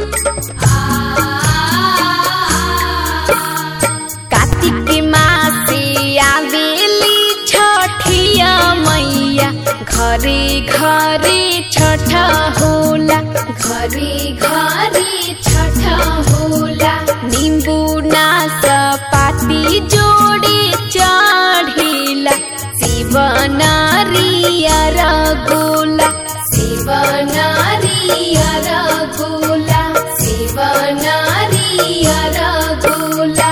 कार्तिक मासे आवेली छठिया मैया घरे घरे छठ होला घरे घरे छठ होला निम्बु नास पाती जोड़े चढ़ेला शिव नारियर गोला शिव नारियर गोला शिव नारियर गोला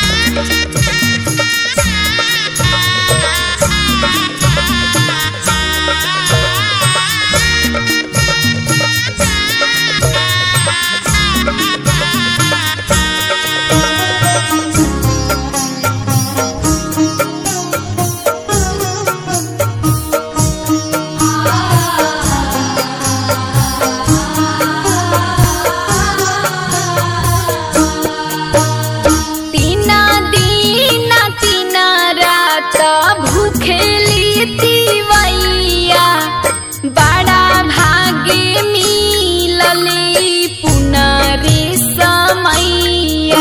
तीना दिन तीना रात भूखेली तिवैया बड़ा भागे मिलले पुनरे समैया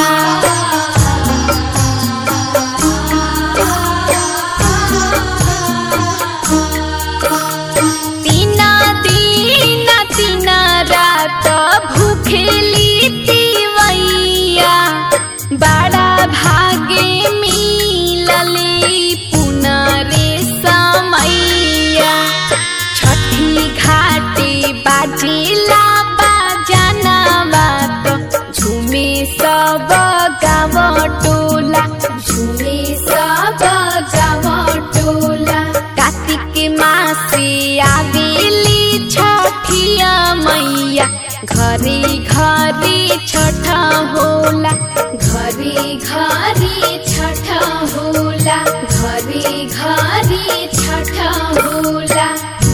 तीना दिन तीना रात भूखेली तिवैया बड़ा भागे मिलले पुनरे समैया छठी घाटे बाजिला बाजाना बात झुमे सब गाव टोला झुमे सब गाव टोला कार्तिक मासे आवेली छठिया मैया घरे घरे छठ होला घरे घरे छठ होला घरे घरे छठ होला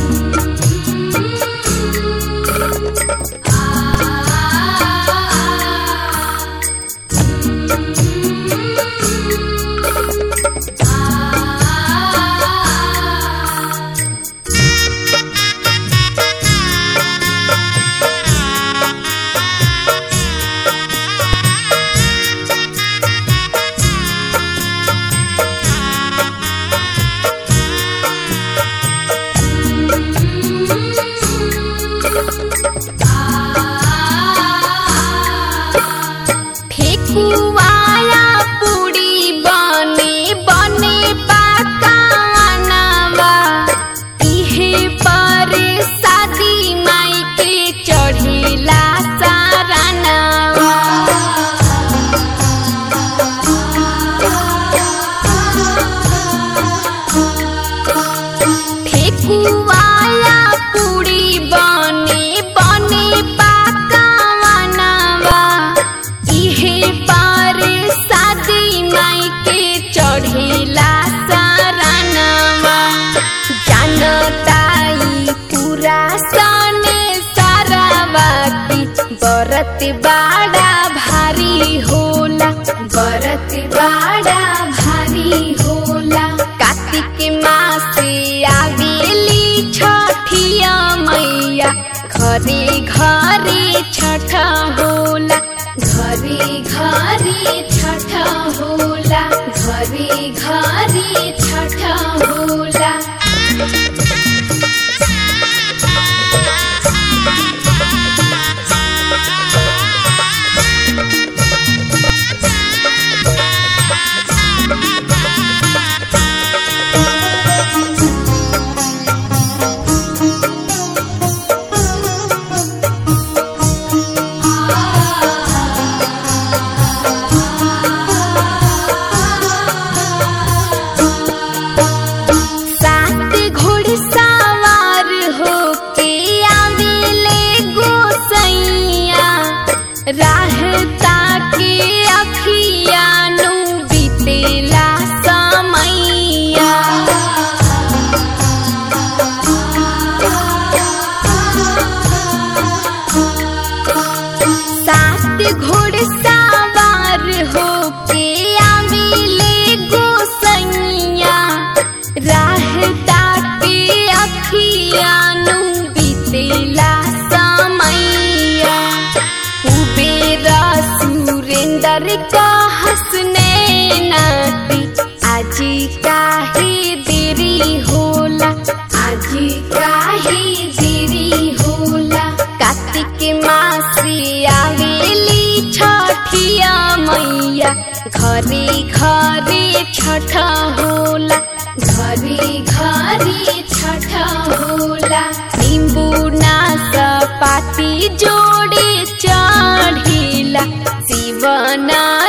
ठेकुवाया पुड़ी बने बने पाकानवा इहे पर शादी माई के चढ़ेला सारानवा ठेकुवाया पुड़ी बने बने पाकानवा इहे पार शादी माई के चढ़ेला सारानवा जानताई पूरा सने सारावा की बरत बाड़ा भारी होला बरत बाड़ा भारी होला कार्तिक मासे आवेली छठिया मैया घरे घरे छठ होला घरे घरे छठ होला घरे घरे छठ होला सात घोड़सवार होके आवेले गोसैया राहता के अखियानु बीतेला समैया सात घोड़सवार होके आवेले गोसैया राहता के अखियानु बीतेला समैया उबे छठ होला घरी घरी छठ होला नींबू नाशपाती जोड़े चढ़िला शिवना